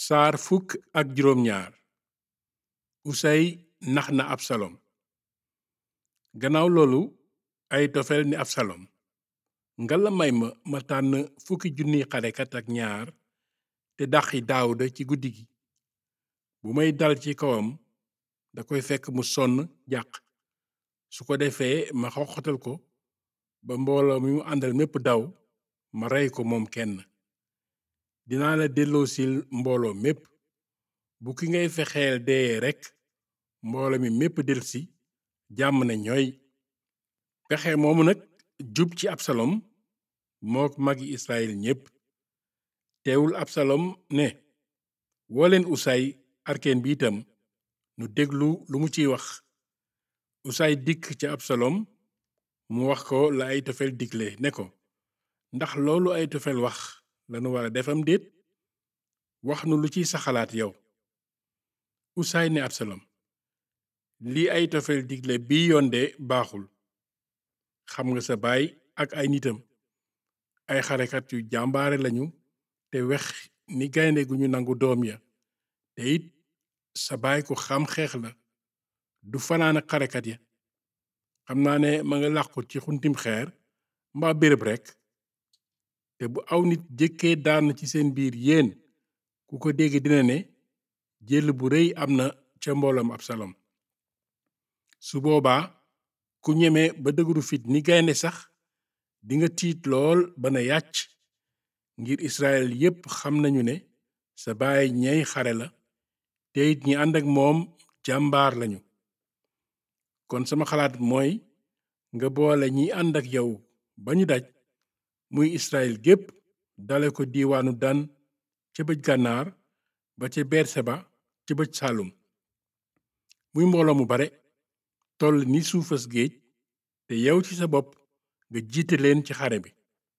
saar fukk ak juróom ñaar usay nax na absalom gannaaw loolu ayitofel ni absalom nga la may ma ma tànn fukki junniy xarekat ak ñaar te dàqi daawuda ci guddi gi bu may dal ci kawam da koy fekk mu sonn jàq su ko defee ma xoxatal ko ba mbooloo mi mu àndal mépp daw ma rey ko moom kenn dinaa la delloosil mbooloo mépp bu ki ngay fexeel dee rekk mbooloo mi mépp delsi jàmm ne ñooy pexe moomu nag jub ci absalom mook magi israel ñépp teewul absalom ne wooleen usay arkeen bi itam nu déglu lu mu ciy wax usay dikk ca absalom mu wax ko la ayitofel digle ne ko ndax loolu ayitofel wax lanu wara defam déet wax nu lu ciy sa xalaat yow usay ne absalom lii ayitofel digle bi yoon de baaxul xam nga sa baay ak ay nitam ay xarekat yu jàmbaare lañu te wex ni gaynde gu ñu nangu doom ya te it sa baay ku xam xeex la du fanaan ak xarekat ya xam naa ne ma nga làqu ci xuntim xeer mbaa béréb rekk te bu aw nit jëkkee daan ci seen biir yéen ku ko dégg dina ne jël bu rëy am na ca mbooloom absalom su boobaa ku ñeme ba dëgëru fit ni gaynde sax dinga tiit lool ba na yàcc ngir israel yépp xam nañu ne sa baay ñey xare la te it ñi ànd ak moom jàmbaar lañu kon sama xalaat mooy nga boole ñi ànd ak yow ba ñu daj muy israel gépp dale ko diiwaanu dan ca bëj gànnaar ba ca berseba ca bëj saalum muy mbooloo mu bare toll ni suufas géej te yow ci sa bopp nga jiite leen ci xare bi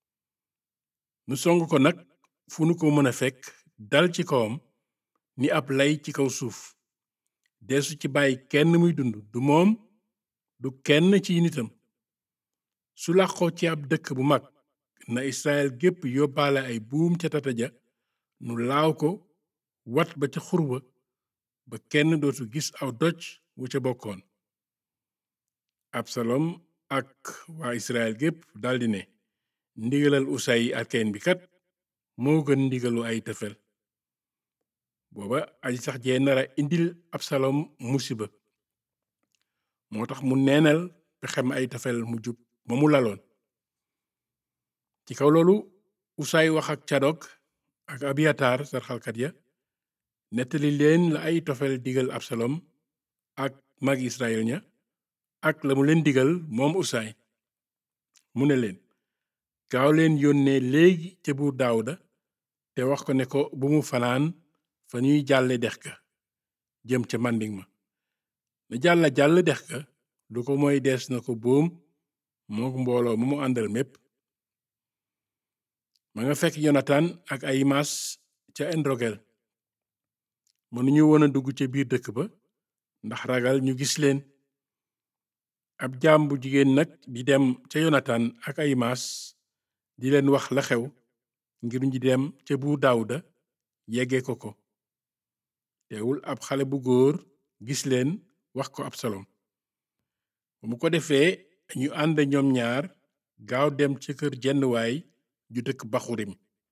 nu song ko nag fu nu ko mën a fekk dal ci kawam ni ab lay ci kaw suuf deesu ci bàyyi kenn muy dund du moom du kenn ci nitam su làqoo ci ab dëkk bu mag na israel gépp yóbbaale ay buum ca tata ja nu laaw ko wat ba ca xurwa ba kenn dootu gis aw doj wu ca bokkoon absalom ak waa israel gépp daldi ne ndigalal usay arkeen bi kat moo gën ndigalu ay tëfel booba aji sax jee nara indil absalom musiba moo tax mu neenal pexem ay tëfel mu jub ma mu laloon ci kaw loolu usay wax ak cadok ak abiyatar sarxalkat ya nettali leen la ay tofel digal absalom ak mag israel ña ak la mu leen digal moom usay mu ne leen gaaw leen yónnee léegi ca buur daawuda te wax ko ne ko bu mu fanaan fa ñuy jàlle dex ka jëm ca màndiŋ ma na jàlla jàll dex ka lu ko mooy dees na ko boom mook mbooloo mu mu àndal mépp ma nga fekk yonatan ak ayimaas ca endrogel mënuñu woon a dugg ca biir dëkk ba ndax ragal ñu gis leen ab jaam bu jigéen nag di dem ca yonatan ak ayimaas di leen wax la xew ngir ñu dem ca buur daawuda yegge ko ko teewul ab xale bu góor gis leen wax ko absalom ba mu ko defee ñu ànd ñoom ñaar gaaw dem ca kër jenn waay ju dëkk baxurim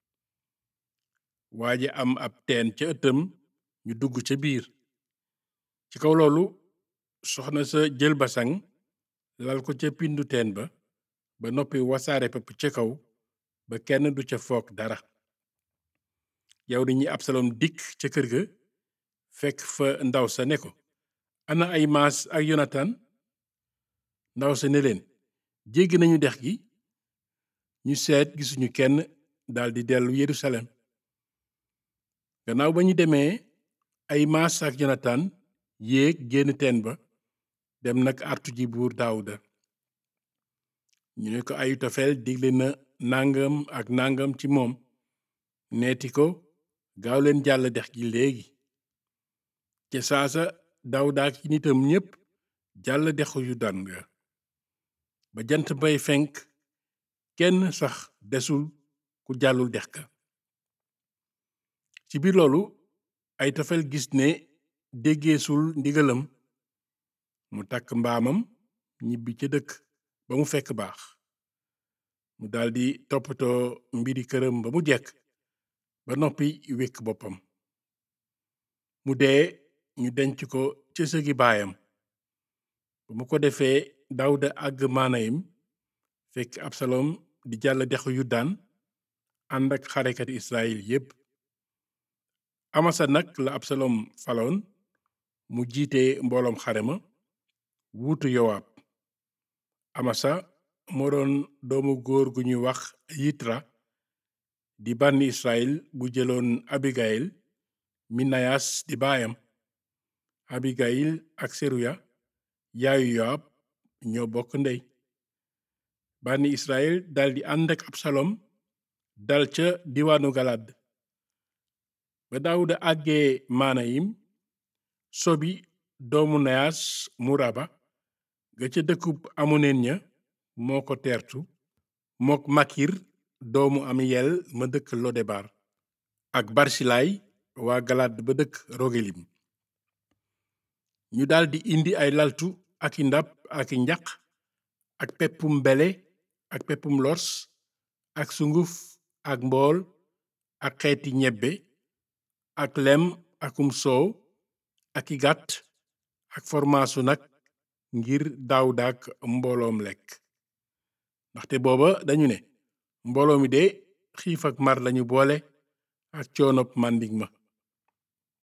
waaja am ab teen ca ëttam ñu dugg ca biir ci kaw loolu soxna sa jël basang lal ko ca pindu teen ba ba noppi wasaare pepp ca kaw ba kenn du ca foog dara yow di ñi absalom dikk ca kër ga fekk fa ndaw sa ne ko ana ay maas ak yonatan ndaw sa ne leen jéggi nañu dex gi ñu seet gisuñu kenn daldi dellu yerusalem gannaaw ba ñu demee ay maas ak yonatan yéeg génn teen ba dem nag artu ji buur daawuda ñu ne ko ayitofel digle na nangam ak nangam ci moom neeti ko gaaw leen jàll dex gi léegi ca saasa daawuda ak nitam ñépp jàll dexu yu dan ga ba jant bay fenk kenn sax desul ku jàllul dex ka ci biir loolu aytofel gis ne déggeesul ndigalam mu takk mbaamam ñibbi ca dëkk ba mu fekk baax mu daldi toppatoo mbiri këram ba mu jekk ba noppi wékk boppam mu dee ñu denc ko ca sëgi baayam ba mu ko defee dawda àgg maanayim fekk absalom di jàll dexu yuddaan ànd ak xarekati israel yépp amasa nag la absalom faloon mu jiite mbooloom xare ma wuutu yowaab amasa moo doon doomu góor gu ñuy wax yitra di bànni israel bu jëloon abigayil mi nayas di baayam abigayil ak seruya yaayu yowaab ñoo bokk ndey bànni israel daldi ànd ak absalom dal ca diwaanu galad ba daawuda àggee maanayim sobi doomu nayas mu raba ga ca dëkkub amoneen ña moo ko teertu mook makir doomu amiyel ma dëkk lodebar ak barsilaay waa galad ba dëkk rogelim ñu daldi indi ay laltu ak i ndab ak i njaq ak peppum bele ak peppum lors ak sunguf ak mbool ak xeeti ñebbe ak lem akum soow ak i gàtt ak formaasu nag ngir daawuda ak mbooloom lekk ndaxte booba dañu ne mbooloo mi de xiif ak mar lañu boole ak coonop màndig ma